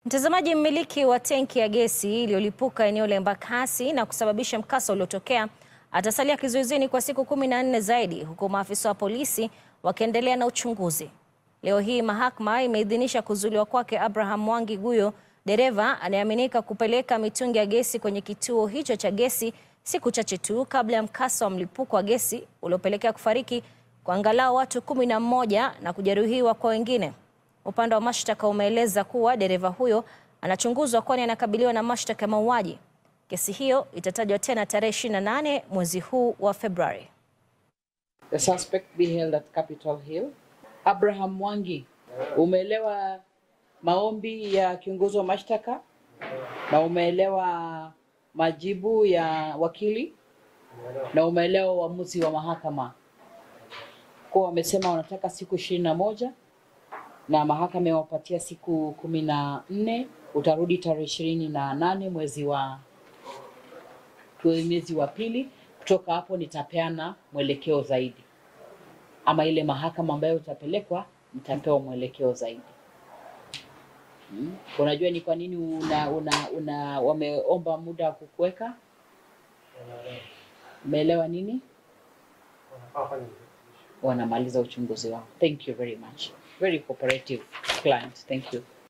Mtazamaji, mmiliki wa tenki ya gesi iliyolipuka eneo la Embakasi na kusababisha mkasa uliotokea atasalia kizuizini kwa siku kumi na nne zaidi huku maafisa wa polisi wakiendelea na uchunguzi. Leo hii mahakama imeidhinisha kuzuiliwa kwake Abraham Mwangi Guyo, dereva anayeaminika kupeleka mitungi ya gesi kwenye kituo hicho cha gesi siku chache tu kabla ya mkasa wa mlipuko wa gesi uliopelekea kufariki kwa angalau watu kumi na mmoja na kujeruhiwa kwa wengine. Upande wa mashtaka umeeleza kuwa dereva huyo anachunguzwa kwani anakabiliwa na mashtaka ya mauaji. Kesi hiyo itatajwa tena tarehe 28 mwezi huu wa Februari. The suspect be held at Capitol Hill. Abraham Mwangi, umeelewa maombi ya kiongozi wa mashtaka na umeelewa majibu ya wakili na umeelewa uamuzi wa mahakama kwa wamesema wanataka siku ishirini na moja na mahakama imewapatia siku kumi na nne. Utarudi tarehe ishirini na nane mwezi wa mwezi wa pili. Kutoka hapo nitapeana mwelekeo zaidi, ama ile mahakama ambayo utapelekwa mtapewa mwelekeo zaidi. Hmm. Unajua ni kwa nini una, una, una wameomba muda wa kukuweka? Umeelewa nini? Wanamaliza uchunguzi wao. Thank you very much. Very cooperative client. Thank you.